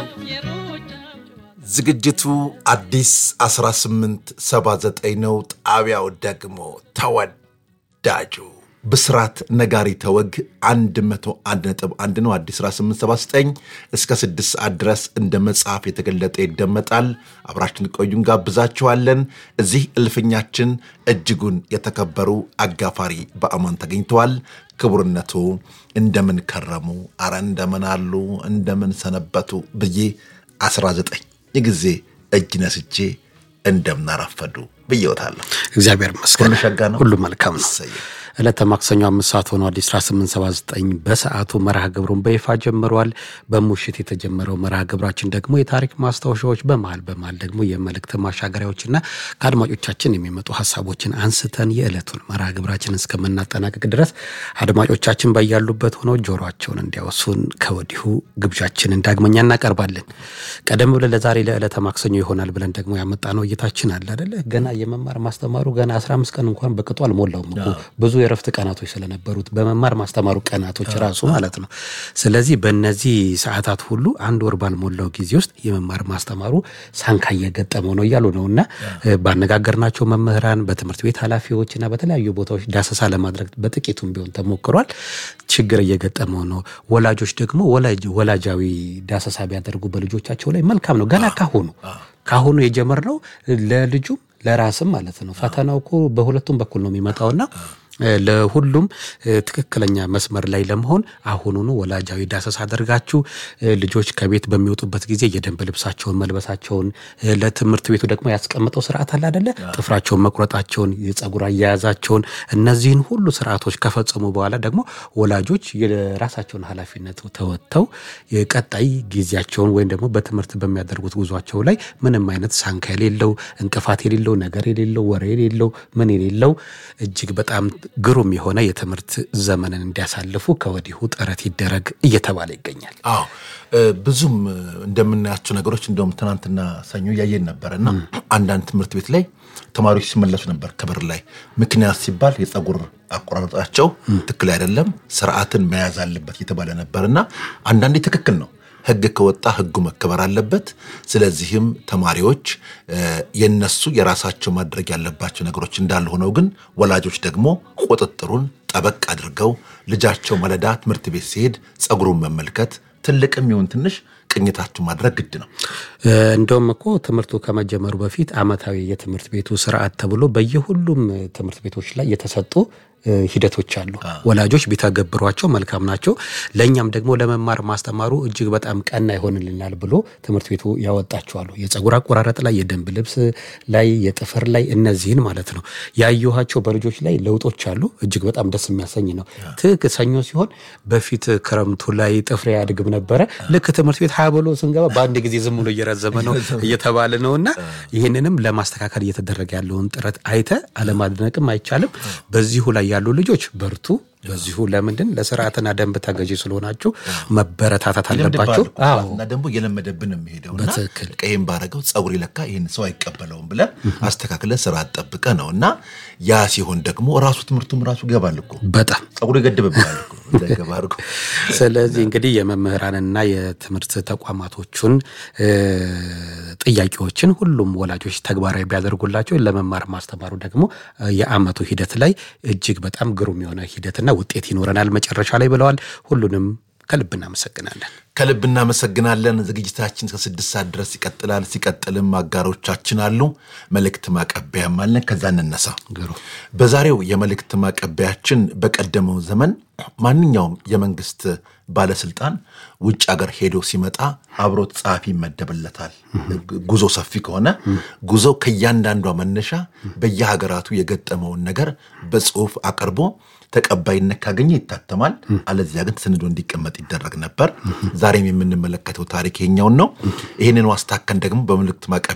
ዝግጅቱ አዲስ 1879 ነው። ጣቢያው ደግሞ ተወዳጁ ብስራት ነጋሪ ተወግ 101.1 ነው። አዲስ 1879 እስከ 6 ሰዓት ድረስ እንደ መጽሐፍ የተገለጠ ይደመጣል። አብራችን ቆዩን ጋብዛችኋለን። እዚህ እልፍኛችን እጅጉን የተከበሩ አጋፋሪ በአማን ተገኝተዋል። ክቡርነቱ እንደምን ከረሙ? አረ እንደምን አሉ? እንደምን ሰነበቱ ብዬ 19 የጊዜ እጅ ነስቼ እንደምናረፈዱ ብዬወታለሁ። እግዚአብሔር ይመስገን ሁሉ ሸጋ ነው። ሁሉ መልካም ነው። እሰየ። ዕለተ ማክሰኞ አምስት ሰዓት ሆኖ አዲስ 1879 በሰዓቱ መርሃ ግብሩን በይፋ ጀምሯል። በሙሽት የተጀመረው መርሃ ግብራችን ደግሞ የታሪክ ማስታወሻዎች በመሃል በመሃል ደግሞ የመልእክት ማሻገሪያዎችና ከአድማጮቻችን የሚመጡ ሀሳቦችን አንስተን የዕለቱን መርሃ ግብራችን እስከምናጠናቀቅ ድረስ አድማጮቻችን በያሉበት ሆነው ጆሮቸውን እንዲያወሱን ከወዲሁ ግብዣችንን ዳግመኛ እናቀርባለን። ቀደም ብለን ለዛሬ ለዕለተ ማክሰኞ ይሆናል ብለን ደግሞ ያመጣነው እይታችን አለ አደለ? ገና የመማር ማስተማሩ ገና 15 ቀን እንኳን በቅጡ አልሞላውም እኮ ብዙ የረፍት ቀናቶች ስለነበሩት በመማር ማስተማሩ ቀናቶች ራሱ ማለት ነው። ስለዚህ በእነዚህ ሰዓታት ሁሉ አንድ ወር ባልሞላው ጊዜ ውስጥ የመማር ማስተማሩ ሳንካ እየገጠመው ነው እያሉ ነው እና ባነጋገርናቸው መምህራን፣ በትምህርት ቤት ኃላፊዎች እና በተለያዩ ቦታዎች ዳሰሳ ለማድረግ በጥቂቱም ቢሆን ተሞክሯል። ችግር እየገጠመው ነው። ወላጆች ደግሞ ወላጃዊ ዳሰሳ ቢያደርጉ በልጆቻቸው ላይ መልካም ነው። ገና ካሁኑ ካሁኑ የጀመርነው ለልጁም ለራስም ማለት ነው። ፈተናው እኮ በሁለቱም በኩል ነው የሚመጣውና ለሁሉም ትክክለኛ መስመር ላይ ለመሆን አሁኑኑ ወላጃዊ ዳሰሳ አድርጋችሁ ልጆች ከቤት በሚወጡበት ጊዜ የደንብ ልብሳቸውን መልበሳቸውን ለትምህርት ቤቱ ደግሞ ያስቀምጠው ስርዓት አለ አደለ? ጥፍራቸውን መቁረጣቸውን፣ የጸጉር አያያዛቸውን እነዚህን ሁሉ ስርዓቶች ከፈጸሙ በኋላ ደግሞ ወላጆች የራሳቸውን ኃላፊነት ተወጥተው ቀጣይ ጊዜያቸውን ወይም ደግሞ በትምህርት በሚያደርጉት ጉዟቸው ላይ ምንም አይነት ሳንካ የሌለው እንቅፋት የሌለው ነገር የሌለው ወሬ የሌለው ምን የሌለው እጅግ በጣም ግሩም የሆነ የትምህርት ዘመንን እንዲያሳልፉ ከወዲሁ ጥረት ይደረግ እየተባለ ይገኛል። አዎ ብዙም እንደምናያቸው ነገሮች እንደውም ትናንትና ሰኞ እያየን ነበረ እና አንዳንድ ትምህርት ቤት ላይ ተማሪዎች ሲመለሱ ነበር ከበር ላይ ምክንያት ሲባል የጸጉር አቆራረጣቸው ትክክል አይደለም፣ ስርዓትን መያዝ አለበት እየተባለ ነበር እና አንዳንዴ ትክክል ነው። ሕግ ከወጣ ሕጉ መከበር አለበት። ስለዚህም ተማሪዎች የነሱ የራሳቸው ማድረግ ያለባቸው ነገሮች እንዳሉ ሆነው ግን ወላጆች ደግሞ ቁጥጥሩን ጠበቅ አድርገው ልጃቸው ማለዳ ትምህርት ቤት ሲሄድ ጸጉሩን መመልከት ትልቅም ይሁን ትንሽ ቅኝታችሁ ማድረግ ግድ ነው። እንደውም እኮ ትምህርቱ ከመጀመሩ በፊት ዓመታዊ የትምህርት ቤቱ ስርዓት ተብሎ በየሁሉም ትምህርት ቤቶች ላይ የተሰጡ ሂደቶች አሉ። ወላጆች ቢተገብሯቸው መልካም ናቸው። ለእኛም ደግሞ ለመማር ማስተማሩ እጅግ በጣም ቀና ይሆንልናል ብሎ ትምህርት ቤቱ ያወጣቸዋሉ። የጸጉር አቆራረጥ ላይ፣ የደንብ ልብስ ላይ፣ የጥፍር ላይ እነዚህን ማለት ነው ያየኋቸው በልጆች ላይ ለውጦች አሉ። እጅግ በጣም ደስ የሚያሰኝ ነው። ትክ ሰኞ ሲሆን በፊት ክረምቱ ላይ ጥፍሬ ያድግም ነበረ። ልክ ትምህርት ቤት ሀያ ብሎ ስንገባ በአንድ ጊዜ ዝም ብሎ እየረዘመ ነው እየተባለ ነው እና ይህንንም ለማስተካከል እየተደረገ ያለውን ጥረት አይተ አለማድነቅም አይቻልም። በዚሁ ላይ ያሉ ልጆች በርቱ። በዚሁ ለምንድን ለስርዓትና ደንብ ተገዢ ስለሆናችሁ መበረታታት አለባችሁ። እና ደግሞ እየለመደብን ነው የሚሄደው እና በትክክል ቀይም ባረገው ጸጉር ለካ ይህን ሰው አይቀበለውም ብለን አስተካክለ ስርዓት ጠብቀ ነው እና ያ ሲሆን ደግሞ ራሱ ትምህርቱም ራሱ ይገባል እኮ በጣም ጸጉሩ ይገድብብናል እኮ እንዳይገባ አድርጎ ስለዚህ እንግዲህ የመምህራንና የትምህርት ተቋማቶቹን ጥያቄዎችን ሁሉም ወላጆች ተግባራዊ ቢያደርጉላቸው ለመማር ማስተማሩ ደግሞ የዓመቱ ሂደት ላይ እጅግ በጣም ግሩም የሆነ ሂደትና ውጤት ይኖረናል መጨረሻ ላይ ብለዋል። ሁሉንም ከልብ እናመሰግናለን። ከልብ እናመሰግናለን። ዝግጅታችን እስከ ስድስት ሰዓት ድረስ ይቀጥላል። ሲቀጥልም አጋሮቻችን አሉ። መልእክት ማቀበያም አለን። ከዛ እንነሳ። በዛሬው የመልእክት ማቀበያችን በቀደመው ዘመን ማንኛውም የመንግስት ባለስልጣን ውጭ ሀገር ሄዶ ሲመጣ አብሮት ጸሐፊ ይመደብለታል። ጉዞ ሰፊ ከሆነ ጉዞ ከእያንዳንዷ መነሻ በየሀገራቱ የገጠመውን ነገር በጽሁፍ አቅርቦ ተቀባይነት ካገኘ ይታተማል። አለዚያ ግን ተሰንዶ እንዲቀመጥ ይደረግ ነበር። ዛሬም የምንመለከተው ታሪክ ይሄኛውን ነው። ይህንን ዋስታከን ደግሞ በመልእክት ማቀ